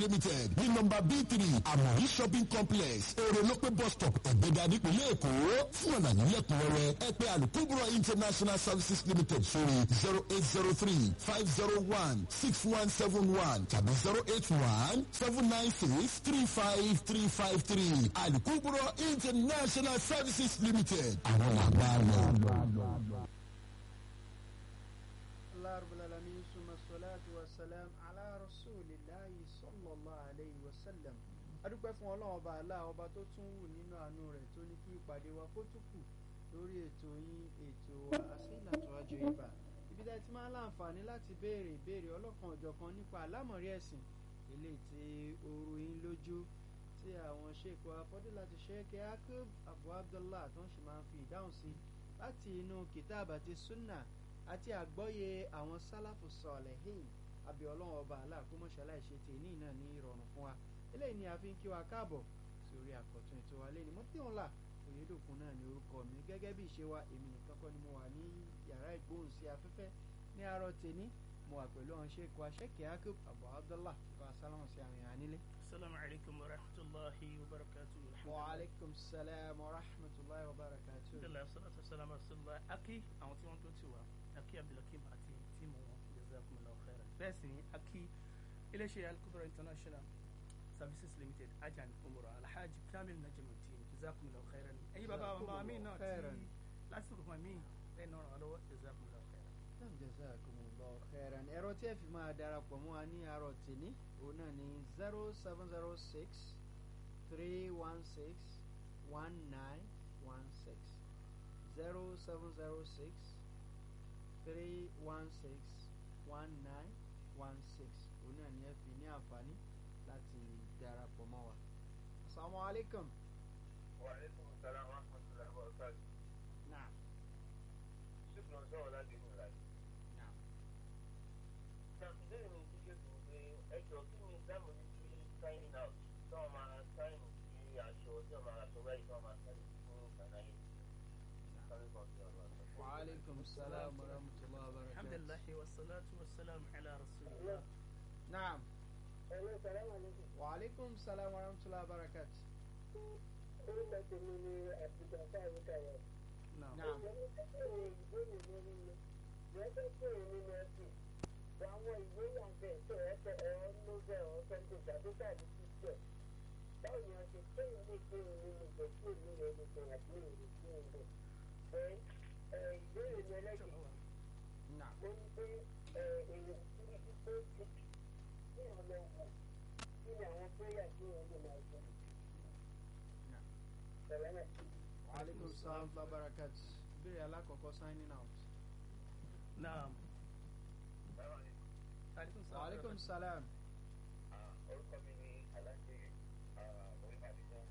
limited ní nọ́mbà b three amori shopping complex orolope bus stop ẹ̀gbẹ́dà nípínlẹ̀ èkó fún ọ̀nà nílẹ̀kùnrẹ́rẹ́ ẹ pè alukubro international services limited sórí zero eight zero three five zero one six one seven one tàbí zero eight one seven nine six three five three five three alukubro international services limited àwọn làgbà lọ. الله رب العالمين ثم الصلاة والسلام على رسول الله صلى الله عليه وسلم adúpẹ́ fún ọlọ́run ọba àlá ọba tó tún wù nínú àánú rẹ̀ tó ní kí ìpàdé wa kó tún kù lórí ètò yín ètò wa àsìnàtò àjò ìbà ibi tá a ti máa ń láǹfààní láti béèrè ìbéèrè ọlọ́kan ọ̀jọ̀kan nípa àlámọ̀rí ẹ̀sìn eléyìí tí oru yín lójú tí àwọn ṣèkọ afọ́dé láti ṣẹ́kẹ́ akub abu abdullah tó ń ṣe máa ń fi ìdáhùn sí láti inú kìtàbà àti sunna àti àgbọ́yé àwọn sálàfù sọ̀lẹ̀hìn àbí ọlọ́run ọba aláàkómọ̀ṣálá ìṣe tèní náà ní ìrọ̀rùn fún wa eléyìí ni a fi ń kí wa káàbọ̀ sí orí àkọ́tún ètò wa lẹ́ni mo tíwọn là òyedòkun náà ní orúkọ mi gẹ́gẹ́ bí ìṣe wa èmi nìkan kọ́ ni mo wà ní yàrá ìgbóhùn sí afẹ́fẹ́ ní àárọ̀ tèní mo wà pẹ̀lú àwọn ṣe kó aṣẹ́kẹ̀ẹ́ akub abu abdullah kó asálámù sí àwọn èèyàn nílé. السلام عليكم ورحمة الله وبركاته الحمد لله. وعليكم السلام ورحمة الله وبركاته. الحمد لله والصلاة والسلام على رسول الله أكي àwọn tí wọ́n tó ti wá أكي عبد الحكيم àti tíìmù wọn جزاكم الله خيرا bẹ́ẹ̀ sì ni أكي iléeṣẹ́ Al-Kubra international services limited ajan umura alhaji kamil najamuddin جزاكم الله خيرا ẹ̀yin bàbá wa bàbá mi náà خيراً. ti lásìkò kan mí ẹ̀ náà ràn wá lọ́wọ́ جزاكم الله خيرا. Naam, jazakumullahu khairan ẹ̀rọ tí ẹ fi máa darapọ̀ mọ́ wa ní àárọ̀ tèmi òun náà ní zero seven zero six three one six one nine one six zero seven zero six three one six one nine one six òun náà ní ẹ fi ní àǹfààní láti darapọ̀ mọ́ wa. asalaamualeykum. وعليكم السلام ورحمة الله وبركاته. naam شكرا سوى لدي من العلم. naam. Ṣàfihàn mi ti ṣe kò pé ẹjọ́ kí ni dáàmú ní kí signing out tí wọ́n máa sign sí aṣọ tí wọ́n máa aṣọ báyìí tí wọ́n máa sign fún ìkànnì Sáré kan sí ọ̀rọ̀ àṣọ. wa aleykum salaam wa rahmatulah wa الحمد barakatuh. لله والصلاة والسلام على رسول الله. naam. Ẹ̀rọ sàlámà ní kí وعليكم السلام ورحمة الله وبركاته orúkọ tèmi ni àtijọ́ fáwọn ìkàwé. نعم. نعم Ìjọba ìbéèrè ìbéèrè lórí mi. Ìjọba ìbéèrè nínú ẹ̀sìn. Àwọn ìwé wà bẹ́ẹ̀ tó ẹ̀fẹ̀ ẹ̀rọ Nobel ọ̀sẹ̀ǹdẹ̀ tàbí tàbí Christian. Báwo ni a ṣe kéèyàn lè béèrè nínú ìjọ tí èmi rẹ̀ lè bẹ̀rẹ̀ àti èrè sí ọ̀dọ̀? Ẹ̀ ẹ̀ ìbéèrè mi ẹlẹ́gbẹ̀ẹ́ نعم mo ní pé ẹ̀ èrè sí ibi tó ti kí wọ́n lọ wò kí ni àwọn péyà tí wọ́n lè máa ṣe. نعم Sẹ̀lẹ́mẹ̀. وعليكم السلام ورحمة الله وبركاته ìbéèrè alákọ̀ọ́kọ́ signing out نعم. عليكم السلام. وعليكم السلام orúkọ mi ni aláṣẹ orímàdínà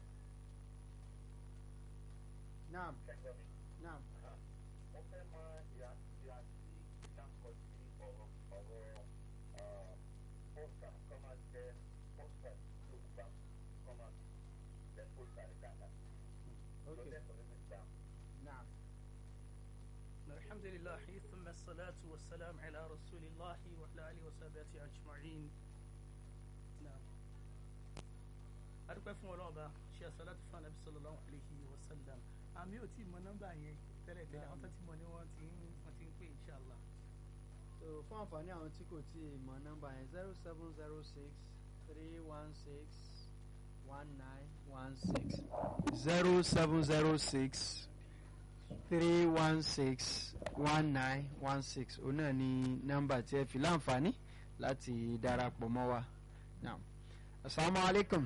نعم kẹjọ mi. نعم mo fẹ́ mọ ìyá ìyá tí ìdáǹkọ sí ọ̀rọ̀ ọ̀rọ̀ pósítà kọ́ máa jẹ́ pósítà tí ó bá kọ́ máa jẹ́ pósítà ní dáadáa. ok lọ́dẹ̀kọ̀ nínú ìgbà. نعم الحمد لله ثم الصلاة والسلام على رسول الله وعلى آله وصحبه أجمعين نعم adúpẹ́ fún ọlọ́run ọba ṣe àṣàlátù fún anabi sallallahu alayhi wa sallam àmì ò tí ì mọ nọ́mbà yẹn tẹ́lẹ̀ tẹ́lẹ̀ àwọn tó ti mọ ni wọ́n ti ń wọ́n ti ń pè inshallah. so fún àǹfààní àwọn tí kò tí ì mọ nọ́mbà yẹn zero seven zero six three one six one nine one six zero seven zero six three one six one nine one six òun náà ni nọ́mbà tí ẹ fi láǹfààní láti darapọ̀ mọ́ wa now asalaamualeykum.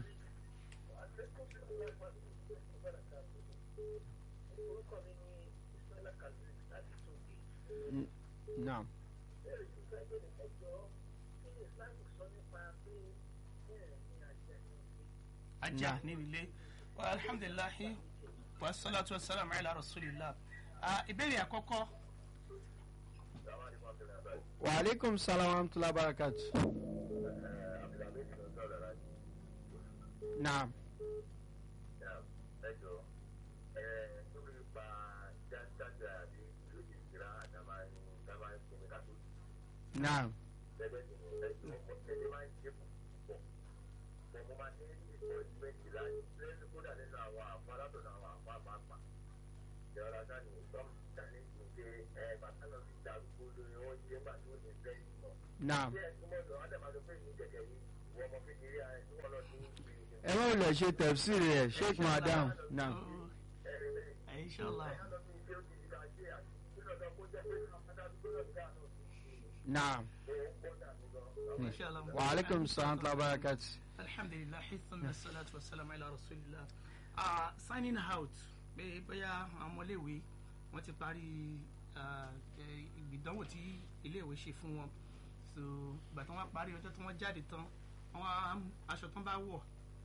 orúkọ mi ni ismaila kazeem láti tóbi. N- Naam. bẹ́ẹ̀ ni ìgbà ìbéèrè ẹjọ́ kí ni islam sọ nípa pé bẹ́ẹ̀ ni àjẹ́ ní ilé. ajá Nah. ní ilé wa alhamdulilahi wa salatu wa salam ala rasulillah Ah, ìbéèrè àkọ́kọ́ Àwọn àdìmọ́ abẹ́rẹ́ abẹ́rẹ́. Wa alaikum salam wa rahmatullahi wa barakatuh. Abdulhamid ló ń sọ̀rọ̀ láti. Naam. ẹjọ́ ẹ lórí pa jáde àbí ìlú ìsirá àdàmà àdàmà ìsinmi kátó Naam. gẹ́gẹ́ bí ẹjọ́ ẹjọ́ máa ń ṣe púpọ̀ ní ìkọ́ ìgbẹ́jì láti lẹ́nu kódà nínú àwọn àpá látọ̀dọ̀ àwọn àpá àpapà ìjọba sani ìtọ́m tani ìgbé ẹ bàtà lọ sí ìdàrúgbó lórí wọn jẹ́ gbà tó ní bẹ́ẹ̀ nìkan. naam bí ẹ túmọ̀ lọ adamado pé ní kẹ̀kẹ́ yìí ìwọ ọmọ kékeré ẹ túmọ̀ lọ sí ẹ má wulẹ̀ ṣe tẹ̀síìrì rẹ̀ sheik madam naam ẹ inshallah naam inshallah wa aleykum salaam wa barakati. alhamdulillah thumma salatu wa salam ala rasulillah ah signing out pé bóyá àwọn ọmọléèwé wọn ti parí ah, eh, ìgbìdánwò tí iléèwé ṣe fún wọn so ìgbà tí wọn parí ọjọ́ tí wọn jáde tán wọn á- aṣọ tán bá wọ̀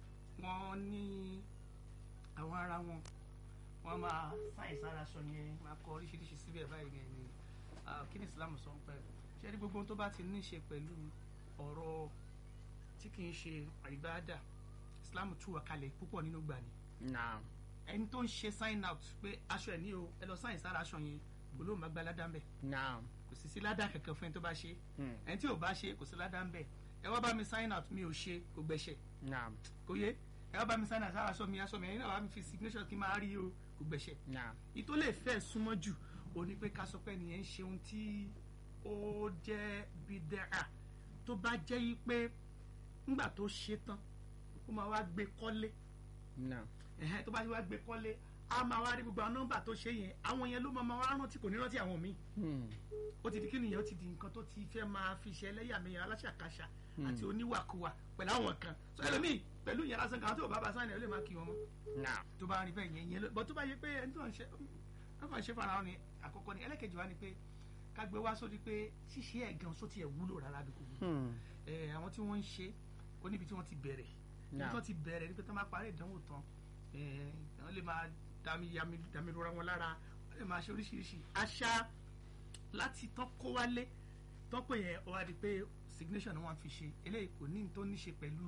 wọn ní àwọn ara wọn wọn máa sáyìn sára aṣọ yẹn máa kọ oríṣiríṣi síbẹ̀ báyìí yẹn ni ah, kí ni islam sọ ń pẹ́ ṣé ní gbogbo ohun tó bá ti ní í ṣe pẹ̀lú ọ̀rọ̀ tí kì í ṣe àìbáàdà islam tú wa kalẹ̀ púpọ̀ nínú gbà ni naam ẹni tó ń ṣe sign out pé aṣọ ẹ̀ ní o ẹ lọ sáyìn sára aṣọ yẹn olóhùn máa gba ládàá ń bẹ̀ naam kò sì sí ládàá kankan fún ẹni tó bá ṣe Hmm. ẹni tí ò bá ṣe kò sí ládàá ń bẹ̀ ẹ wá bá mi sign out mi ò ṣe kò gbẹ̀ṣẹ̀ naam kò yé ẹ wá bá mi sign out sára aṣọ mi aṣọ mi ẹ̀yin náà wá mi fi signature kí n máa rí o kò gbẹ̀ṣẹ̀ naam ìtò lè fẹ́ súnmọ́ jù ó ní pé ká sọ pé nìyẹn ń ṣe ohun tí ó jẹ́ bídẹ́à tó bá jẹ́ yí pé ńgbà tó ṣe tán ó máa wá gbé kọ́lé naam ẹ̀hẹ́n tó bá wá gbé kọ́lé a máa wá rí gbogbo àwọn nọ́mbà tó ṣe yẹn àwọn yẹn ló máa máa wá rántí kò ní rántí àwọn míì Hmm. ó ti di kí nìyẹn ó ti di nǹkan tó ti fẹ́ máa fi ṣe ẹlẹ́yàmẹ̀yà aláṣàkáṣà àti oníwàkuwà pẹ̀lú àwọn kan so ẹlòmíì pẹ̀lú ìyẹn lásán kan tó bá bá sáyẹn ó lè máa kí wọn mọ́ naam tó bá rí bẹ́ẹ̀ yẹn yẹn ló bọ́ tó bá yẹ pé ẹni tó ń ṣe wọ́n kàn ṣe fara wọn ni àkọ́kọ́ ni ẹlẹ́kejì wa ni pé ká gbé wá sórí pé ṣíṣe ẹ̀ gan sóti ẹ̀ wúlò rárá bí kò wúlò Hmm. ẹ̀ àwọn tí wọ́n ń ṣe ó níbi tí wọ́n ti bẹ̀rẹ̀ ibi Náà. tí wọ́n ti bẹ̀rẹ̀ ni pé tí wọ́n bá parí ìdánwò tán ẹ̀ wọ́n lè máa dami yami dami rora wọn lára wọ́n lè máa ṣe oríṣiríṣi àṣà láti tán kó wálé tán pé yẹn ó wá di pé signation ni wọ́n fi ṣe eléyìí kò ní tó ní ṣe pẹ̀lú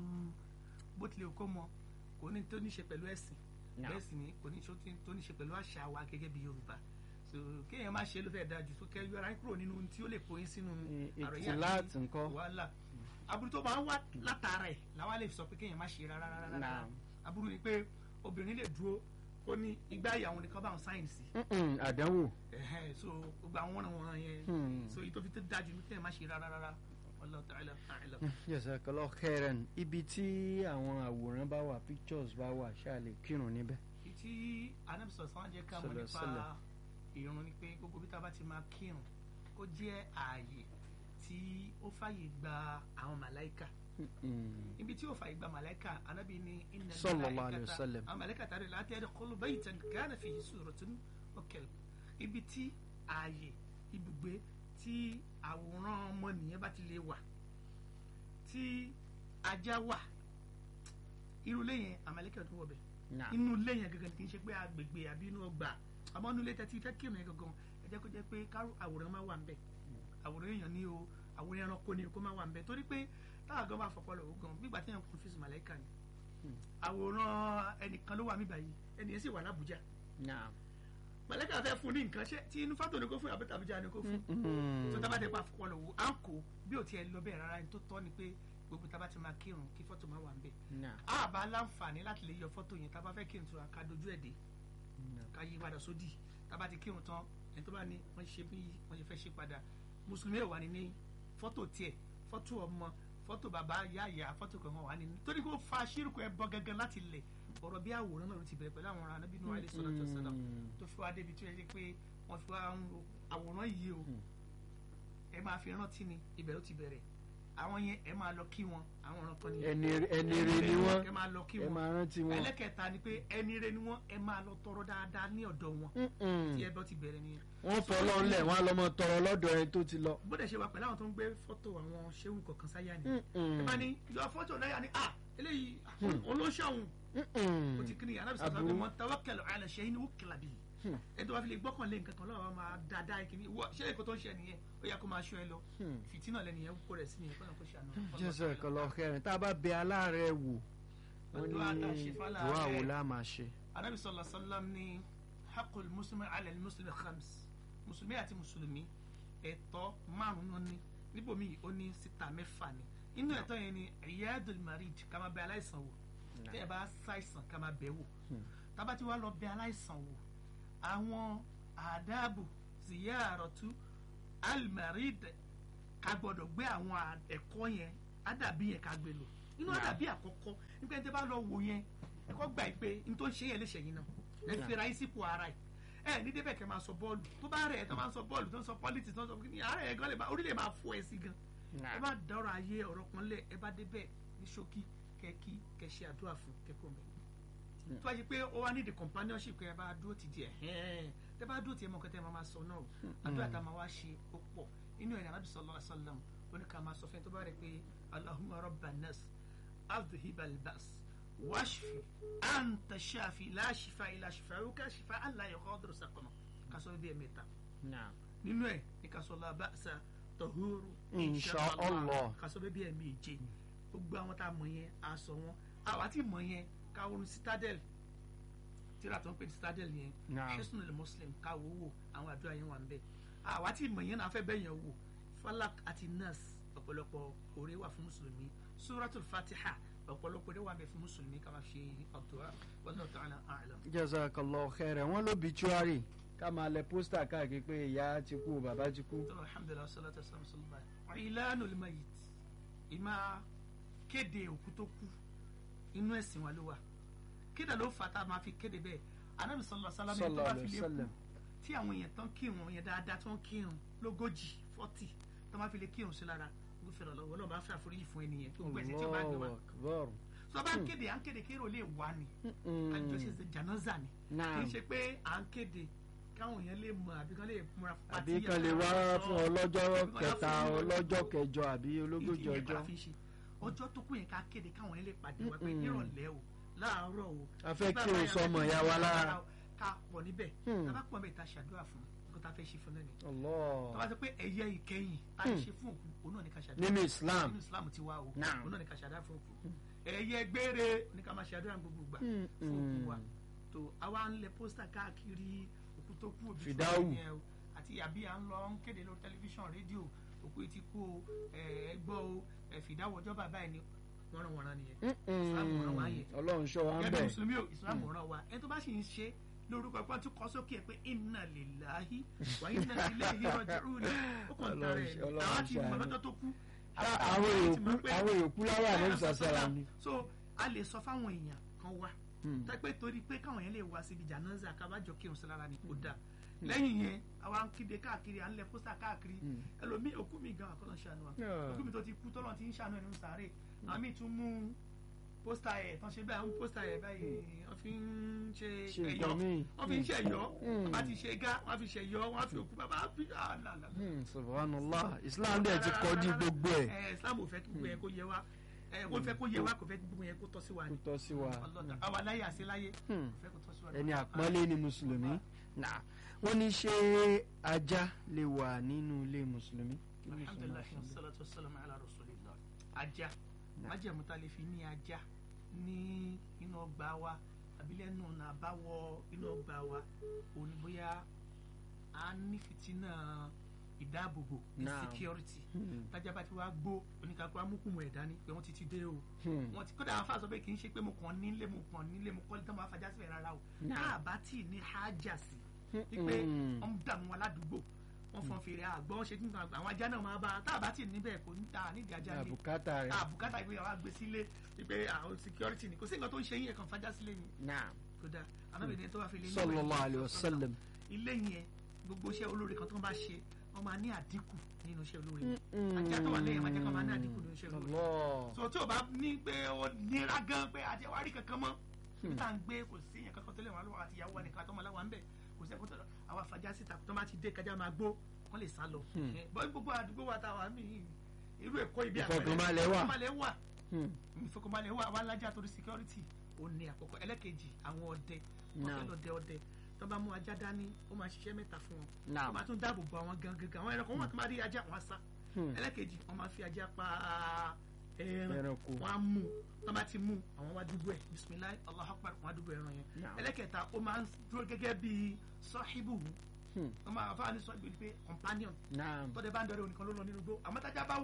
bó tilẹ̀ kó mọ kò ní tó ní ṣe pẹ̀lú ẹ̀sìn Náà. bẹ́ẹ̀ sì ni kò ní ṣó tí- tó ní ṣe pẹ̀lú àṣà wa gẹ́gẹ́ bí Yorùbá so kéèyàn má ṣe ló fẹ́ dájú tó kẹ́ yọra yín kúrò nínú ohun tí ó lè kó yín sínú I- àròyé ìtìláàtì ńkọ́? wàhálà aburú tó bá ń wá látara ẹ̀ làwọn lè sọ pé kéèyàn má ṣe rárá rárá rárá Náà. aburú ni pé obìnrin lè dúró ó ní igbá ìyàwó nìkan bá wọn sáyẹ̀nsì Mm-mm, àdánwò ẹ̀hẹ́n so gbogbo àwọn wọ̀nà wọ̀nà yẹn Hmm. so èyí tó fi tó dájú ní kéèyàn má ṣe rárá rárá Wallahu ta'ala a'lam. jazakallah khairan ibi tí àwọn àwòrán bá wà pictures bá wà ṣáà lè kírun níbẹ̀. tí anabisọ sàn jẹ ká mọ̀ Sallallahu nípa sallam. ìrun ni pé gbogbo bí tá a bá ti máa kírun kó jẹ́ ààyè tí ó fàyè gba àwọn màláìka Mm-mm. ibi tí ó fàyè gba màláìka anabi ni inna Sallallahu al-malaikata- alayhi wa sallam. àwọn màláìka tàbí láti ẹ̀rọ kọlu baytan kana fihi suratun wa kalb ibi tí ààyè ibùgbé tí àwòrán ọmọnìyàn bá ti lè wà tí ajá wà irú ilé yẹn àmàlẹ́kẹ̀ tó wọ̀ bẹ̀ Naam. inú ilé yẹn gangan kì í ṣe pé agbègbè àbí inú ọgbà àmọ́ inú ilé tẹ́tí fẹ́ kírun yẹn gangan ẹ jẹ́ kó jẹ́ pé kárò àwòrán máa wà ń bẹ̀ àwòrán èèyàn ní o àwòrán ẹranko ní o kó máa wà ń bẹ̀ torí pé táwọn gan bá fọpọ́ lọ́wọ́ gan bí ìgbà tí yẹn kún fíìsì màláìka ni àwòrán ẹnìkan ló wà mí báyìí ẹnìyẹn sì wà lábújá Naam. màláìka fẹ́ fún ní nǹkan ṣé tí inú fátò ni kó fún àbí tàbújá ni kó fún Mm. tó tábà tẹ pa fọpọ́ lọ́wọ́ à ń kó bí ò tiẹ̀ lọ bẹ́ẹ̀ rárá ní tó tọ́ ni pé gbogbo tábà ti máa kírun kí fọ́tò máa wà ń bẹ̀ Naam. a bá láǹfààní láti lè yọ fọ́tò yẹn tábà fẹ́ kírun tó ra ká dojú ẹ̀ dé Naam. ká yí padà sódì tábà ti kírun tán ẹni tó bá ní wọ́n ṣe bí wọ́n ṣe fẹ́ ṣe padà mùsùlùmí ẹ̀ wà ní ní fọ́tò tiẹ̀ fọ́tò ọmọ fọ́tò bàbá yá ìyá fọ́tò kankan wà ní ní torí kó fa ṣírùkù ẹ bọ́ gangan láti lẹ̀ ọ̀rọ̀ bí àwòrán náà ló ti bẹ̀rẹ̀ pẹ̀lú àwọn ará anábìnú alẹ́ sọ́dọ̀ tó sọ́dọ̀ tó fi wá débi tó yẹ pé wọ́n fi wá ń lo àwòrán yìí o ẹ máa fi rántí ni ibẹ̀ ló ti bẹ̀rẹ̀ àwọn yẹn ẹ máa lọ kí wọn àwọn ọ̀ràn kan nìyẹn ẹni ẹni rẹ ni ẹ wọ́n máa lọ kí ẹ wọn máa rántí wọn. ẹlẹ́kẹta ni pé ẹni rẹ ni wọ́n ẹ máa lọ tọrọ dáadáa ní ọ̀dọ̀ wọn Mm-mm. tí ẹ bọ́ ti bẹ̀rẹ̀ nìyẹn wọ́n fọlọ́ ńlẹ̀ wọ́n á lọ mọ tọrọ lọ́dọ̀ ẹni tó ti lọ. bóde ṣe wà pẹ̀lú àwọn tó ń gbé fọ́tò àwọn ṣéwù kọ̀ọ̀kan sáyà ni Mm-mm. ẹ bá ní yọ fọ́tò náà yà ni ah eléyìí olóṣàwùn Mm-mm. o ti kiri yàrá bisọ sọ pé Aburú. wọn tawakkal ala shay'in wukkila bihi ẹ tó bá fi lè gbọ́kàn lé nǹkan kan lọ́wọ́ máa dáadáa kìíní wọ ṣé èkó tó ń ṣe nìyẹn ó yẹ kó máa ṣọ́ ẹ lọ Hmm. fìtínà lẹ́nìyẹn kó rẹ̀ sí nìyẹn kó náà kó ṣe àná. jazakallah khairan tá a bá bẹ aláàárẹ̀ wò wọ́n Àdúrà tá a ní ṣe fún dùá aláàárẹ̀. wo la máa ṣe. anabi sallallahu alaihi wasallam ní haqqul muslimi ala al-muslimi khams mùsùlùmí àti mùsùlùmí ẹ̀tọ́ márùn-ún ní níbòmí ó ní síta mẹ́fà ni inú ẹ̀tọ́ yẹn ni iyadul marid ká máa bẹ aláìsàn wò tí ẹ bá ṣàìsàn ká máa bẹ̀ wò tábà tí wàá lọ bẹ̀ aláìsàn wò àwọn àdáàbò ziyaratu almarid ká gbọ́dọ̀ gbé àwọn à- ẹ̀kọ́ yẹn àdàbí yẹn ká gbé lò inú àdàbí àkọ́kọ́ nípa ẹni tí bá lọ wò yẹn ẹ̀kọ́ gbà pé n tó ń ṣe yẹn lè ṣẹ̀yìn náà ẹ fi ra yín sípò ara ẹ̀ ẹ ní débẹ̀ kẹ́ máa sọ bọ́ọ̀lù tó bá rẹ̀ ẹ̀ tó máa ń sọ bọ́ọ̀lù tó ń sọ politics tó ń sọ kíni ara ẹ̀ gan lè máa orí lè máa fọ ẹ sí gan ẹ bá dọ̀rọ̀ ayé ọ̀rọ̀ kan lẹ̀ ẹ bá débẹ̀ ní ṣókí kẹ́ kí kẹ́ ṣe àdúrà fún kẹ́kọ̀ọ́ mẹ́ tó bá yẹ pé ó wá ní the companionship kẹ́ ẹ bá dúró ti di ẹ̀ hẹ́n tẹ́ bá dúró ti ẹ̀ mọ̀ kẹ́tẹ́ ẹ máa máa sọ náà o àdúrà tá a máa wá ṣe ó pọ̀ inú ẹ̀ ní anábì sallallahu alaihi wasallam ó ní ká máa sọ fẹ́ni tó bá rẹ̀ pé allahumma rabban nas adhhib al-ba's washfi anta shafi la shifa illa shifauka shifa an la yughadiru saqama ká sọ bí ẹ̀ mẹ́ta nínú ẹ̀ ní ká sọ la ba'sa tahuru Insha Allah. ká sọ bí ẹ̀ méje gbogbo àwọn tá a mọ̀ yẹn a sọ wọn àwa tí mọ̀ yẹn ká wọnú citadel tíra tó ń pè ní citadel yẹn Naam. hisnul muslim ká wò wò àwọn àdúrà yẹn wà ń bẹ àwa tí mọ̀ yẹn náà fẹ́ bẹ́ẹ̀ yẹn wò falak àti nas ọ̀pọ̀lọpọ̀ oore wà fún mùsùlùmí suratul fatiha ọ̀pọ̀lọpọ̀ oore wà ń bẹ fún mùsùlùmí ká máa ṣe àdúrà wallahu ta'ala a'lam. jazakallah khairan wọn ló bituari ká máa lẹ pósítà káàkiri pé ìyá ti kú bàbá ti kú. tọ́lá alhamdulilah salatu wa salam sallallahu alayhi wa ìlànà olùmọ̀yìí ìmá kéde òkú tó kú inú ẹ̀sìn wa ló wà kéde ló fà tá a máa fi kéde bẹ́ẹ̀ anabi sallallahu alayhi wa sallam tó Sallallahu bá alayhi fi wa lè sallam. kú tí àwọn èèyàn tán kírun yẹn dáadáa tán kírun lógójì fọ́tì tó máa fi lè kírun sí lára gbófinró lọ́wọ́ náà bá fẹ́ àforíjì fún ẹnìyẹn tó gbẹ̀sẹ̀ tí ó bá gbé wa Allahu akbar. tó bá ń kéde à ń kéde kérò lè wá ni Mm. àjọṣe jànáza ni kì Naam. í ṣe pé à ń kéde káwọn èèyàn lè mọ àbí kán lè múra fún àbí pàtí kan lè wá fún ọlọ́jọ́ kẹta ọlọ́jọ́ kẹjọ àbí ológójì ìdí yẹn ọjọ́. ká fi ṣe ọjọ́ tó kù yẹn ká kéde káwọn yẹn lè pàdé wa pé nírọ̀lẹ́ o láàárọ̀ o A fẹ́ bàbá kí o yẹn sọmọ fẹ́ kí ìyá o wa sọmọ lára. ìyá wa ká pọ̀ níbẹ̀ Hmm. tá bá pọ̀ bẹ́ẹ̀ ta ṣàdúrà fún kó ta fẹ́ ṣe fún náà ni tó Allah. bá sọ pé ẹ̀yẹ ìkẹyìn tá a lè ṣe fún òkú òun náà ní ká ṣàdúrà nínú Islam. nínú Islam ti wá o Naam. òun náà ní ká ṣàdúrà fún òkú ẹ̀yẹ gbére ní ká máa ṣàdúrà gbogbo gbà Hmm, fún òkú wa hmm. tó àwa ń lẹ pósítà káàkiri òkú tó kú òbí Fìdáwù. fún ẹ̀yẹ o àti àbí à ń lọ ń kéde lórí tẹlifíṣàn rédíò òkú etí kú o ẹ gbọ́ o ẹ fìdáwọ̀ ọjọ́ bàbá ẹ̀ ni wọ́nranwọ̀nran nìyẹn Islam ràn wá yẹn Ọlọ́run ṣọ́ wa ń gẹ́gẹ́ bí bẹ̀. mùsùlùmí o Islam ràn wá ẹni tó bá sì ń ṣe lórúkọ ẹ̀pọ́n tó kọ́ sókè ẹ̀ pé inna lillahi wa inna ilayhi raji'un ó kàn tara ẹ̀ ní Ọlọ́run àwọn ti mọ̀ ṣàánú. lọ́jọ́ tó kú àwọn èèkú àwọn èèkú láwà ní ìsàsára ni. so a lè sọ fáwọn èèyàn kan wá Hmm. tẹ́pẹ́ torí pé káwọn yẹn lè wá síbi jànáza kábàjọ kírun sí lára ni kò dáa lẹ́yìn yẹn àwa ń kéde káàkiri à ń lẹ pósítà káàkiri ẹlòmíì òkú mi gan àkọlọ́ ṣàánú wa Yeah. òkú mi tó ti kú tọ́lọ́ ti ń ṣàánú ẹ̀ nínú sàárè àmì tún mú pósítà ẹ̀ tán ṣe bẹ́ẹ̀ àwọn pósítà ẹ̀ báyìí wọ́n fi ń ṣe Ṣe ẹ̀yọ́ nǹkan míì. wọ́n fi ń ṣe ẹ̀yọ́ Mm. bàbá ti ṣe gá wọ́n fi ṣe ẹ̀yọ́ wọ́n fi òkú bàbá fi àlàlà Hmm, subhanallah Islam dẹ̀ ti kọjú gbogbo ẹ̀ ẹ islam ò fẹ́ kí gbogbo yẹn kó yẹ wá ẹ ó fẹ́ kó yẹ wá kò fẹ́ kí gbogbo yẹn kó tọ́ sí wa kó ni tọ́ sí wa. ọlọ́dà àwa láyé àṣẹ láyé Hmm. kò fẹ́ kó tọ́ sí wa ni. ẹni àpọ́nlé ni mùsùlùmí. Nah. wọ́n ní ṣé ajá lè wà nínú ilé mùsùlùmí. Kí ni ìsọ̀rọ̀ alhamdulilayi fún mi? salatu wasalam ala rasulillah ajá májèmú tá a lè fi ní ajá ní inú ọgbà wa àbí lẹ́nu ọ̀nà àbáwọ inú ọgbà wa òní bóyá a ní fìtínà ìdáàbòbò Naam. security Hmm. tájà bá ti wá gbó oníkàkú amúkùmù ẹ̀dá ni pé wọ́n ti ti dé o Hmm. wọ́n ti kódà àwọn afáàsọ pé kì í ṣe pé mo kàn nílé mo kàn nílé mo kọ́lé tán máa fajá síbẹ̀ rárá o Naam. tá a bá tì í ní hájà sí wípé Hmm. wọ́n ń dààmú wọn ládùúgbò wọ́n fọ́n fèrè àgbọ̀ wọ́n ṣe kí nǹkan àwọn ajá náà máa bá a tá a bá tì í níbẹ̀ kò ní ta nídìí ajá lé àbùkátà rẹ̀. àbùkátà ìpè àwọn àgbẹ̀ sílé wípé àwọn security ni kò sí nǹkan tó ń ṣe yín ẹ̀kan fajá sílé ni Naam. kódà anábìrin tó wà fi lé ní sallallahu alayhi wa sallam. ilé yẹn gbogbo iṣẹ́ olóore kan tó ń bá ṣe wọ́n máa ní àdínkù nínú iṣẹ́ olóore yẹn Mm-mm. ajá tó wà lẹ́yìn ajá kan máa ní àdínkù nínú iṣẹ́ olóore Allah. so tí o bá ní pé ó nira gan pé àti àwárí kankan mọ́ ibi tá à ń gbé kò sí yẹn kankan tó lè wà lọ́wọ́ àti ìyàwó wa nìkan àtọ́mọ aláwa ń bẹ̀ kò sí ẹ̀kọ́ tó lọ àwọn afajá síta tó bá ti dé kájà máa gbó wọ́n lè sá lọ Hmm. Eh, bọ́ gbogbo àdúgbò wa táwa mí irú èkó ibi Ìfọ̀kànbalẹ̀ wà. ìfọ̀kànbalẹ̀ wà Hmm. ìfọ̀kànbalẹ̀ wà wà lájà torí security ó ní àkọ́kọ́ ẹlẹ́kejì àwọn ọdẹ wọ́n Naam. fẹ́ lọ dẹ ọdẹ tó bá mú ajá dání ó máa ṣiṣẹ́ mẹ́ta fún wọn Naam. ó máa tún dáàbò bo àwọn gangan àwọn ẹranko wọn tó máa rí ajá wọn á sá Hmm. ẹlẹ́kejì wọ́n máa fi ajá pa ẹran Ẹranko. wọ́n á mú wọ́n bá ti mú àwọn wá dúgbò ẹ̀ bisimilayi Allahu Akbar wọ́n á dúgbò ẹran yẹn Naam. ẹlẹ́kẹta ó máa ń dúró gẹ́gẹ́ bí sọ́híbù Hmm. wọ́n máa fáwọn ní sọ́híbù pé companion Naam. tọ́dẹ bá ń dọ̀rẹ́ onìkan ló lọ nínú igbó àmọ́ tájá bá wà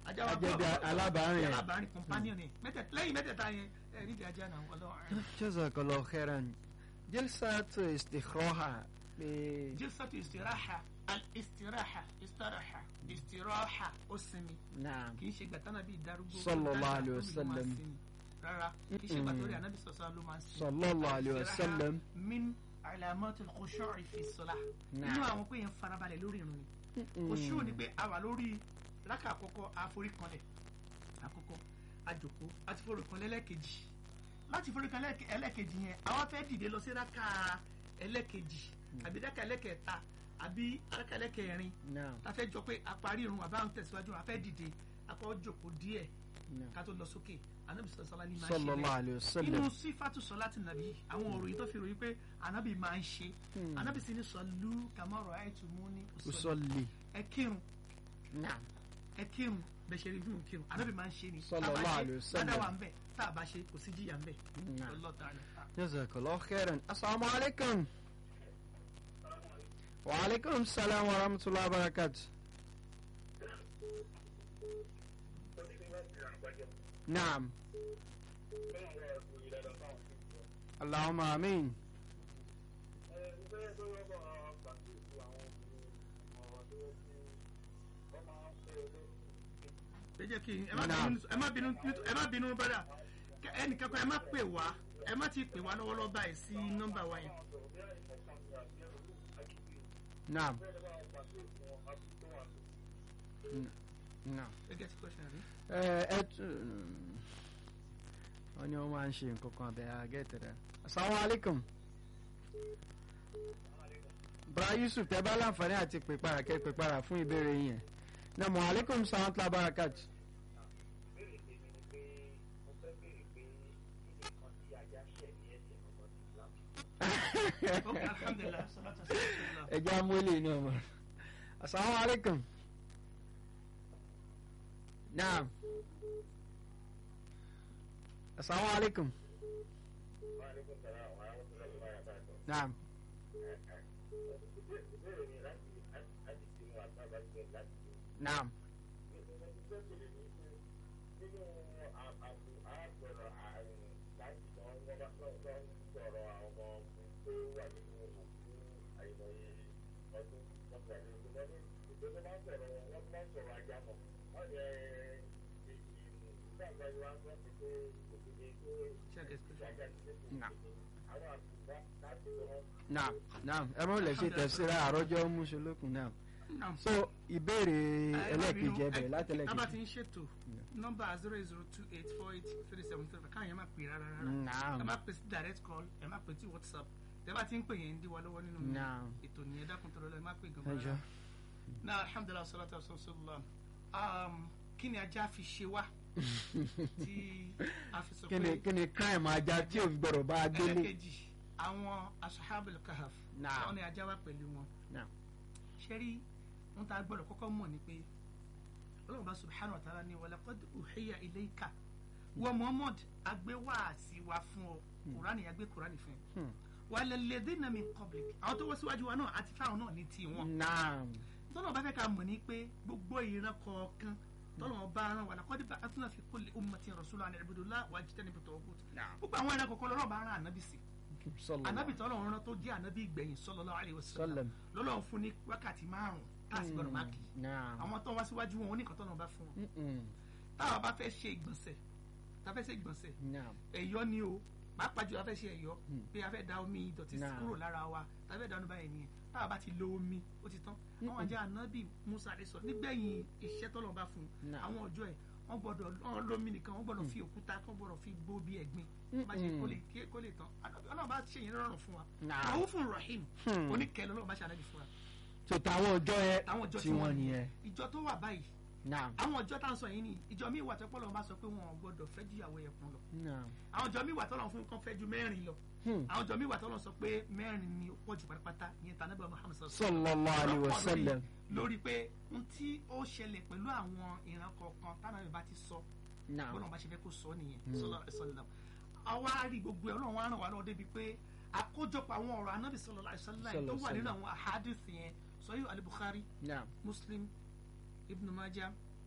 ajá wa Ajẹ́ bí bọ́- alábàárìn ẹ̀. alábàárìn companion ẹ̀ mẹ́tẹ̀ẹ̀ta lẹ́yìn mẹ́tẹ̀ẹ̀ta yẹn ẹ̀ nídìí ajá náà ọlọ́run jazakallah khairan jalsat istikhaha pé jísàtú istiraha al-istiraha istiraha istiraha ó sinmi naam kì í ṣe gbàtánà bíi darúgbó Sallallahu alayhi wa dáadáa, ó ló máa sallam. sinmi. rárá kì í ṣe gbàtórí anabi sọ̀sọ́ ló máa ń sinmi. sallallahu alayhi wa Al-istiraha sallam min alamatul khushu'i fi salah Naam. nínú àwọn pé yẹn farabalẹ̀ lórí irun ni khushu' ni pé a wà lórí rákà àkọ́kọ́ àforíkanlẹ̀ àkọ́kọ́ àjòkó àti foríkanlẹ̀ ẹlẹ́kejì láti foríkanlẹ̀ ẹlẹ́kejì yẹn àwa fẹ́ dìde lọ sí rákà ẹlẹ́kejì àbí rákà ẹlẹ́kẹta àbí rákà ẹlẹ́kẹrin naam ta fẹ́ jọ pé a parí irun àbá ń tẹ̀síwájú a fẹ́ dìde a kọ́ jòkó díẹ̀ naam ká tó lọ sókè anabi sọ̀sọ́lá ni máa ń ṣe sallallahu bẹ́ẹ̀ alayhi wa inú sallam sífàtú sọláàtì nàbí àwọn òròyìn tó fi ròyìn pé ànábì máa ń ṣe Hmm. ànábì sì ní sọlú kàmọ́rọ̀ àìtú mú ní òsọlù usalli ẹ kírun naam ẹ kírun bẹ́ẹ̀ ṣe rí fún un kírun ànábì máa ń ṣe ni Sallallahu alaihi wasallam. ládàá wà ń bẹ̀ tá a bá ṣe kò sí jìyà ń bẹ̀ Naam. Allah ta'ala. jazakallah khairan assalamu alaikum wa alaikum salam wa rahmatullahi wa barakatuh naam allahumma amin ẹ jẹ́ kí ẹ má Naam. bínú ẹ má bínú ẹ má bínú bọ́dà ẹnìkan kan ẹ má pè wá ẹ má ti pè wá lọ́wọ́lọ́wọ́ báyìí sí nọ́mbà wa yẹn. naam naam ẹ get question rí. ẹ ẹ tún wọn ni wọn máa ń ṣe nǹkan kan bẹ́ẹ̀ àgẹ́tẹ̀ rẹ̀ assalamu alaikum bra yusuf tẹ bá láǹfààní àti pèpàrà kẹ pèpàrà fún ìbéèrè yẹn na mo alaikum salam tla barakat ok alhamdulilah salatu wa salam. ẹ jẹ́ amúlẹ̀ inú ọmọ assalamu alaikum naam assalamu alaikum naam naam Check it, question. naam naam naam ẹ mọ̀ lè ṣe tẹ̀síra àrọ́jọ́ mùsùlùkùn naam Naam. so ìbéèrè ẹlẹ́ẹ̀kejì ẹ ẹbẹ̀ tábà ti látẹlẹ́kejì ń ṣètò nọ́mbà zero zero two eight four eight three seven three káwọn yẹn máa pè rárá rárá naam ẹ má pè sí direct call ẹ má pè sí whatsapp tẹ bá ti ń pè yẹn ń dí wa lọ́wọ́ nínú Naam. ètò nìyẹn dákun tó lọ́lọ́ ẹ má pè gan ẹjọ́ rárá náà alhamdulilah salatu wa sallam um, kí ni ajá fi ṣe wá tí a fi sọ kí ni pé kí ni crime ajá tí ò ń gbọ́dọ̀ bá a gbélé ẹlẹ́kejì àwọn asahabul kahaf Naam. wọn ni ajá wá pẹ̀lú wọn Naam. ṣe rí wọn tá a gbọ́dọ̀ kọ́kọ́ mọ̀ ni pé ọlọ́run bá subhanahu wa ta'ala ni walaqad uhiya ilayka wa muhammad agbéwàásí wa fún ọ kùránì agbé kùránì fún ẹ Hmm. walladhina min qablik àwọn tó wọ́n síwájú wa náà àti fáwọn náà ní tiwọn naam tọ́lọ̀ bá fẹ́ ká mọ̀ ní pé gbogbo ìran kọ̀ọ̀kan tọ́lọ̀ bá rán wa laqad ba'athna fi kulli ummatin rasulan an i'budu Allaha wajtanibu at-taghut Naam. gbogbo àwọn ìran kọ̀ọ̀kan lọ́rọ̀ bá rán ànábì sí sallallahu anabi tọ́lọ̀ ń rán tó jẹ́ anabi ìgbẹ̀yìn sallallahu alaihi wasallam sallam lọ́lọ́run fún ní wákàtí márùn-ún káàsì gbọ́dọ̀ máa kì í naam àwọn tó wá síwájú wọn oníkan tọ́lọ̀ bá fún wọn Mm-mm. táwa bá fẹ́ ṣe ìgbọ̀nsẹ̀ tá a fẹ́ ṣe ìgbọ̀nsẹ̀ naam ẹ̀yọ́ ni o pàápàá jù a fẹ́ ṣe ẹ̀yọ́ Hmm. pé a fẹ́ da omi ìdọ̀tí Náà. kúrò lára wa tá a fẹ́ da omi báyìí nìyẹn táwa bá ti lo omi ó ti tán àwọn àjẹ́ anabi musa àdé sọ nígbẹ̀yìn iṣẹ́ tọ́lọ̀ bá fún un Náà. àwọn ọjọ́ ẹ̀ wọ́n gbọ́dọ̀ wọ́n lómi nìkan wọ́n gbọ́dọ̀ fi òkúta kọ́ gbọ́dọ̀ fi gbó bí ẹ̀gbin bá ṣe kó lè ké- kó lè tán ọlọ́run bá ṣe yẹn rọrùn fún wa Náà. àwọn fún rahim Hmm. oníkẹ́ lọ́lọ́run bá ṣe àlẹ́ fún wa so táwọn ọjọ́ ẹ àwọn ọjọ́ tí wọ́n nìyẹn ìjọ tó wà báyìí naam àwọn ọjọ́ tá à ń sọ yìí ni ìjọ míì wà tẹ́pọ̀ lọ́wọ́ bá sọ pé wọn ò gbọ́dọ̀ fẹ́ ju ìyàwó ẹ̀kún lọ naam àwọn ọjọ́ míì wà tọ́lọ́ fún kan fẹ́ ju mẹ́rin lọ Hmm. àwọn ọjọ́ míì wà tọ́lọ́ sọ pé mẹ́rin ni ó pọ̀ jù pátápátá ìyẹn tàn níbà Muhammad sallallahu sallallahu alaihi Ọ̀pọ̀ lórí- wasallam lórí pé n tí ó ṣẹlẹ̀ pẹ̀lú àwọn ìran kọ̀ọ̀kan tánàbí bá ti sọ naam bọ́lá bá ṣe fẹ́ kó sọ nìyẹn sallallahu alaihi wasallam àwa rí gbogbo ẹ̀ ọlọ́run wa ràn wá lọ́wọ́ débi pé àkójọpọ̀ àwọn ọ̀rọ̀ anábì sallallahu alaihi wasallam tó wà nínú àwọn ahadith yẹn sahih al-Bukhari naam muslim ibn majah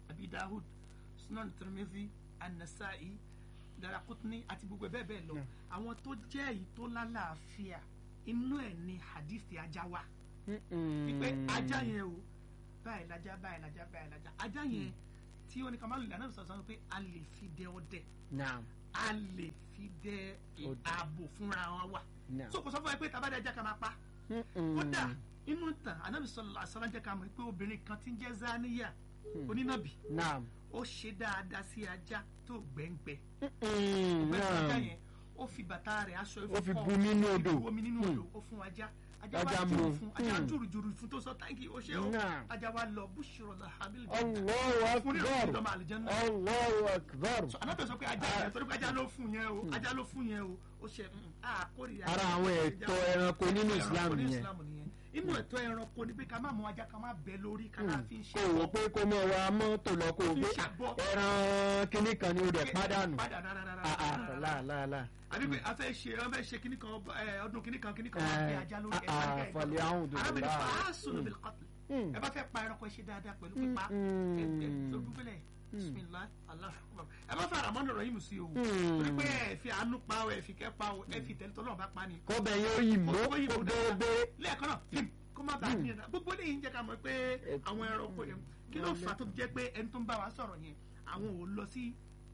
abi dahud sunan tirmidhi anasai darakutni àti gbogbo ẹ̀ bẹ́ẹ̀ bẹ́ẹ̀ lọ Yeah. àwọn tó jẹ́ èyí tó lálàáfíà inú ẹ̀ ni hadithi ajá wà wípé ajá yẹn o báyìí lajá báyìí lajá báyìí lajá ajá yẹn tí ó ní ká má lò lànà ìsọ̀sọ́ pé a lè fi dẹ ọdẹ naam a lè fi dẹ Ọdẹ. ààbò fúnra wa wà naam so kò sọ fún ẹ pé tabadẹ ajá ká máa pa kódà inú ìtàn anabi sọlọ asọlá jẹ ká mọ̀ pé obìnrin kan ti ń jẹ́ zaniya onínàbì naam ó ṣe dáadáa sí ajá tó gbẹ̀ngbẹ̀ Mm, gbẹ̀ngbẹ̀ ajá naam yẹn ó fi bàtà rẹ̀ aṣọ Ó fi kọ́, bu nínú ó fi odò. bu omi nínú Hmm. odò ó fún ajá ajá Ajá wa mu. jùrù fún ajá Hmm. jùrù jùrù fún tó sọ táǹkì ó ṣe ó Naam. ajá wa lọ búṣọrọ la habil allahu fún ní ìròyìn akbar ìdọ́mọ àlìjẹ́nà allahu akbar so anabi sọ pé ajá yẹn torí pé ajá ló fún yẹn o ajá ló fún yẹn o ó ṣe mm, a kórìíra ara àwọn ẹ̀tọ́ ẹranko nínú Ẹranko islam ní nìyẹn Islam nìyẹn inú ẹ̀tọ́ ẹranko ni pé ká má mú ajá ká má bẹ lórí ká má fi ń ṣe kò wò pé kó mọ wa mọ́tò lọ kó o Fi gbé ṣàbọ̀. ẹran kínní kan ni o rẹ̀ pádànù padà rárá rárá Ah, ah, rárá. láàláàlá àbí pé a fẹ́ ṣe a fẹ́ ṣe kíní kan ẹ, ọdún kíní kan kíní kan wá Eh, bẹ ajá lórí ẹ̀ ah, ká ah, bẹ́ẹ̀ fọlẹ́ lọ. ahùn dùdù arábìnrin láà. fàásùn bil qatl Mm. ẹ bá fẹ́ pa ẹranko ẹ ṣe dáadáa pẹ̀lú Mm, pípa mm. ẹ ẹ tó dúpẹ́lẹ̀ bisimilah allah akbar ẹ bá fẹ́ àràmọ́nà rẹ̀ yìí mú sí o Mm. torí pé ẹ fi àánú pa o ẹ fi kẹ́ pa o ẹ fi tẹ̀lé tọ́lọ́ bá pa ni kọ́bẹ̀ yóò yìí mọ́ kó yìí kó mú dáadáa déédéé lẹ́ẹ̀kan náà pim kó má bàa ní ẹ̀dá gbogbo lẹ́yìn jẹ́ ká mọ̀ pé àwọn ẹranko yẹn kí ló fà á tó fi jẹ́ pé ẹni tó ń bá wa sọ̀rọ̀ yẹn àwọn ò lọ sí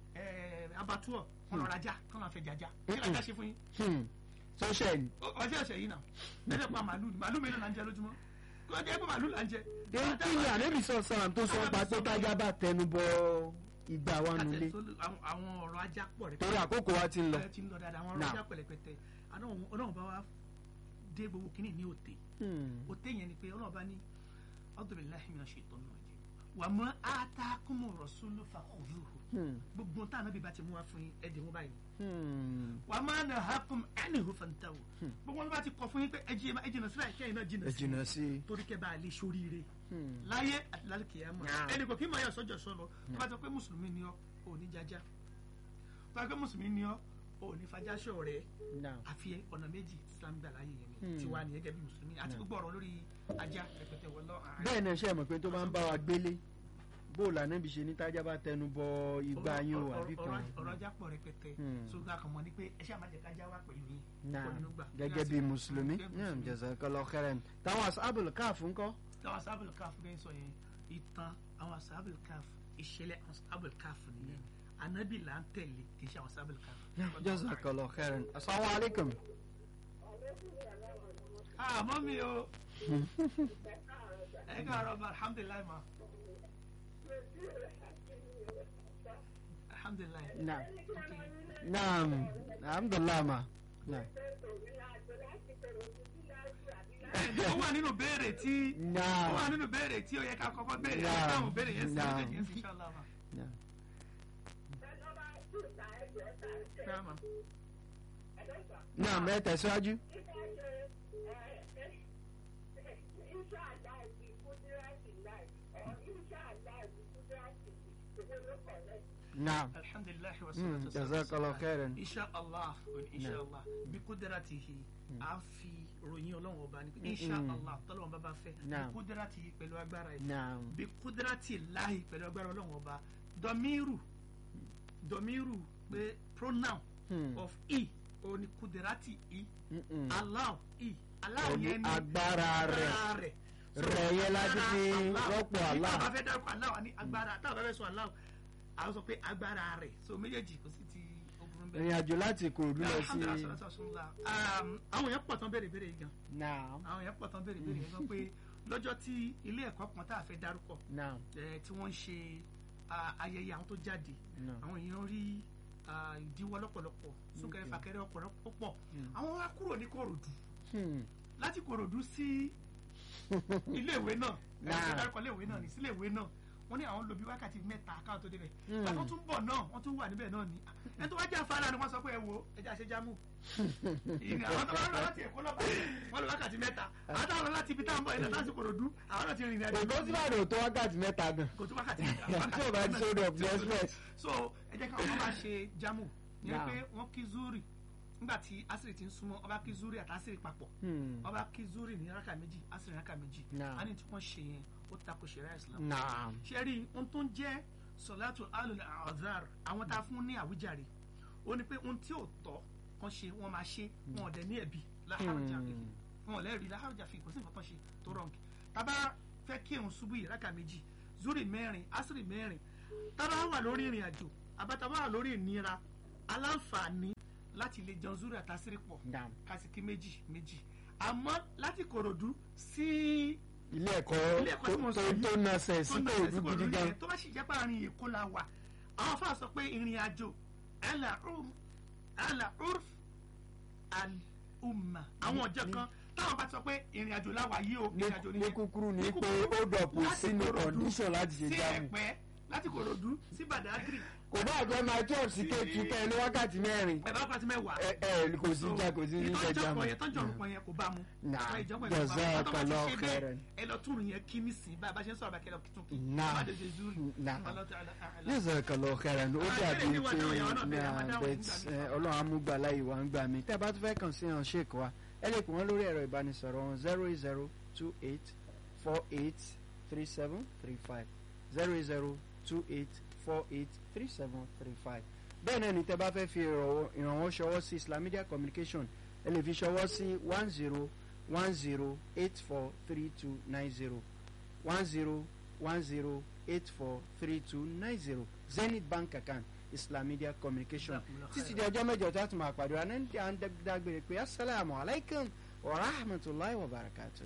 abatuọ wọn lọ rajà kán lọ fẹ́ jaja kí ló dá ṣe fún yín Hmm. sọ́ṣẹ̀ ni Ó- ọjọ́ ẹ̀ṣẹ̀ yìí náà ẹ̀ṣẹ̀ pa màálù ni màálù mélòó là ń jẹ lójúmọ́ kí wọ́n jẹ́ pé màálù là ń jẹ. èyí tí ni ànábì sọ sàn tó sọ pa pé tájá bá tẹnu bọ ìgbà wa nulẹ̀ Àtẹ̀sọ́- àwọn- àwọn ọ̀rọ̀ ajá pọ̀ rẹ̀ torí àkókò wa ti ń lọ ẹ ti ń lọ dáadáa àwọn ọ̀rọ̀ Now. ajá pẹ̀lẹ́pẹ̀tẹ̀ àná òun- ọlọ́run bá wa dé gbogbo kínní ní òtè Hmm. òtè yẹn ni pé ọlọ́run bá ní ọdúnrìnláhi mi ṣe ìtọ́nù ọ̀jẹ̀ wà mọ́ àtàkùnmọ̀ rọ̀ṣúlù fàkùrùhù Hmm. gbogbo tá ànábì bá ti mú wa fún yín ẹ̀dẹ̀ wọn báyìí Hmm. wà má nà hákùn ẹnìhù fàǹtàwò gbogbo wọn bá ti kọ fún yín pé ẹ jìnnà sílẹ̀ kẹ́yìn náà ẹ jìnnà sí jìnnà sí i torí kẹ́ bá a lè ṣoríire Hmm. láyé àti lálùkìyàmọ̀ Naam. ẹnì kò kí mọ̀ yà sọ́jọ́ sọ́lọ tó bá ti pé mùsùlùmí ni ọ́ ò ní jájá tó bá ti pé mùsùlùmí ni ọ́ ò ní fajásọ̀ rẹ̀ Now. àfi ọ̀nà méjì tí Islam gbà láyé yẹn Hmm. ni tiwa ni gẹ́gẹ́ bí mùsùlùmí àti gbogbo ọ̀rọ̀ lórí ajá rẹpẹtẹ wọlọ́ bẹ́ẹ̀ náà ṣe mọ̀ pé tó bá ń bá wa gbélé bóòlù ànábì ṣe ní tájá bá tẹnu bọ ìgbà yín o àbí kan ọ̀rọ̀ ajá pọ̀ rẹpẹtẹ Hmm. so gba kàn mọ́ ni pé ẹ ṣáà má jẹ́ kájá wá pẹ̀lú yín Naam. kò nínú gbà. gẹ́gẹ́ bí mùsùlùmí Gẹ́gẹ́ bí Naam, mùsùlùmí. jazakallahu khairan táwọn asábùl káàfù ńkọ́ táwọn asábìlì káf bẹ́ẹ̀ sọ yẹn ìtàn àwọn asábìlì káf ìṣẹ̀lẹ̀ àwọn asábìlì káf nìyẹn anabi là ń tẹ̀lé kì í ṣe àwọn asábìlì káf. jazakallahu khairan assalamu alaikum ah mọ́mí o ẹ káàárọ̀ ma alhamdulilayi ma alhamdulilayi. naam naam alhamdulillah ma naam ó wà nínú béèrè tí ó wà naam nínú béèrè tí ó yẹ ká kọ́kọ́ béèrè Naam. ẹ dáhùn béèrè yẹn sí Naam. méjèèjì yẹn sí inshallah ma. naam Naam, ma. naam ẹ tẹ̀síwájú. naam alhamdulilayi wa Mm, salatu wa jazakallahu khairan. inshallah inshallah bí kudratihi a fi ròyìn ọlọ́run ọba ni pé inshallah tọ́lọ́run bá bá fẹ́ bí Naam. kudratihi pẹ̀lú agbára yìí naam bí kudrati láhi pẹ̀lú agbára ọlọ́run ọba dọ̀míìrù dọ̀míìrù pé pronoun Hmm. of e o ni kudrati e Mm-mm. allah e allah Pẹ̀lú yẹn ni agbára rẹ̀. agbára rẹ̀ So, Rẹ̀ yẹn láti agbára fi Allah. rọ́pò Nígbà Allah. bá fẹ́ dárúkọ Allah wa ní agbára táwọn bá fẹ́ sọ Allah àwọn sọ pé agbára rẹ̀ so méjèèjì kò sí ti ogun bẹ́ẹ̀. ìrìn àjò láti Ìkòròdú lọ sí Alhamdulillah, salatu wasalam. Um, àwọn èèyàn pọ̀ tán béèrè béèrè yìí gan naam àwọn èèyàn pọ̀ tán béèrè béèrè yìí gan pé lọ́jọ́ tí ilé ẹ̀kọ́ kan tá a fẹ́ dárúkọ naam eh, tí wọ́n ń ṣe ah, ayẹyẹ àwọn tó jáde naam àwọn èèyàn rí ah, ìdíwọ́ lọ́pọ̀lọpọ̀ súnkẹrẹ Okay. fàkẹrẹ ọ̀pọ̀lọpọ̀ pọ̀ Mm. àwọn wá kúrò ní Kòròdú Hmm. láti Kòròdú sí iléèwé náà Nah. ẹ̀rọ dárúkọ iléèwé náà ní síléèwé náà wọ́n ní àwọn lò bí wákàtí mẹ́ta káwọn tó débẹ̀ Hmm. ìgbà tó tún bọ̀ náà wọ́n tún wà níbẹ̀ náà ni ẹni tó wá jẹ́ afárá ni wọ́n sọ pé ẹ wo ẹja ṣe jámù ìrìn àwọn tó bá lọ láti Èkó lọ́ba wọ́n lọ wákàtí mẹ́ta àwọn táwọn lọ láti ibi táwọn bọ̀ ilẹ̀ láti Kòròdú àwọn náà ti rìnrìn àjò Èkó sí Ìbàdàn tó wákàtí mẹ́ta gan kò tún wákàtí mẹ́ta tí ò bá ti sódò of the express so ẹ jẹ́ káwọn máa ṣe jámù ní Nah. pé wọ́n kí zuri nígbà tí asiri ti ń súnmọ́ ọba kí zuri àti asiri papọ̀ Hmm. ọba kí zuri ní raka méjì asiri ní raka méjì Naam. a ní tí wọ́n ṣe yẹn ó tako ṣẹ̀ríà islam naam ṣe rí ohun tó ń jẹ́ sọ̀látù alul azhar àwọn tá a fún ní àwíjàre ó ní pé ohun tí ò tọ́ kan ṣe wọ́n máa ṣe wọn ò dẹ̀ ní ẹ̀bi láhàrújà fi wọn ò lẹ́rìí láhàrújà fi kò sí nǹkan tó ṣe tó rọ̀ǹkì tábà fẹ́ kí òun ṣubú yìí rákà méjì zuri mẹ́rin asiri mẹ́rin tábà wà lórí ìrìn àjò àbátábà wà lórí ìnira aláǹfààní láti lè jẹun zuri àtàsírí pọ̀ naam kásìkí méjì méjì àmọ́ láti kòròdú sí ilé ẹ̀kọ́ Ilé ẹ̀kọ́ tí mo tó sọ yìí, tó nasẹ̀ sí tó ń kò bẹ̀rẹ̀ sí ojú kò gidi lórí gan ẹ̀ tó bá sì jẹ́ pé àárín èkó la wà àwọn afáà sọ pé ìrìn àjò ala urf al umma àwọn ọjọ́ kan táwọn bá ti sọ pé ìrìn àjò la wà yìí o ìrìn àjò ní nìyẹn kúkúrú ní Ní pé kúkúrú, ó dọ̀pù láti sínú Ìkòròdú condition láti ṣe sí jáàmù ẹ̀pẹ́ láti kòròdú sí badagry kò bá àjọ máa church sí kéèkì kẹ́ ẹ ní wákàtí mẹ́rin ẹ̀ bá pàtí mẹ́wàá ẹ ẹ kò sí já kò sí ní jẹ ìtọ́jọ́ jáàmù kan yẹn tọ́jọ́ orúkọ yẹn kò bá mu Nah, Àwọn ìjọba yẹn kò bá mu. jazakallahu Tọ́ba ti ṣe bẹ́ẹ̀, khairan. ẹ lọ túrù yẹn kí nísìnyí bá a bá ṣe ń sọ̀rọ̀ bá kẹ́ lọ tún kí Nah. bá a dé zuri Nah. Allah ta'ala a'lam. jazakallahu khairan ó Ah, dàbí ilé ìwà pé náà yàrá náà bẹ̀rẹ̀, náà àmàdáwọ̀ bẹ́ẹ̀ nígbà tí, míì. ẹ, ọlọ́run amúgbàlá ìwà ń gbà mí tẹ́ ẹ bá tún fẹ́ kàn sí hàn ṣèkọ́ wa ẹ lè pè wọ́n lórí ẹ̀rọ ìbánisọ̀rọ̀ wọn zero eight zero two eight four eight three seven three five zero eight zero two eight four eight three seven three five bẹ́ẹ̀ náà ni tẹ́ bá fẹ́ fi ìrànwọ́ ìrànwọ́ ṣọwọ́ sí Islam Media Communication ẹ lè fi ṣọwọ́ sí one zero one zero eight four three two nine zero one zero one zero eight four three two nine zero Zenith Bank account Islam Media Communication títí di ọjọ́ mẹ́jọ tí a tún máa pàdé wa ní à ń dágbére pé asalaamu alaykum wa rahmatulahi wa barakatuh.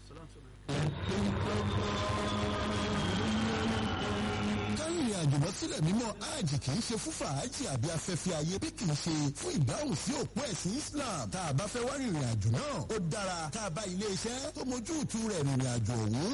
kárìnrìn àjò lọ sílẹ̀ mímọ́ hajj kì í ṣe fún fàájì àbí afẹ́fẹ́ ayé bí kì í ṣe fún ìdáhùn sí òpó ẹ̀sìn Islam tá a bá fẹ́ wá rìnrìn àjò náà ó dára tá a bá ilé iṣẹ́ tó mójú ìtú rẹ̀ rìnrìn àjò ọ̀hún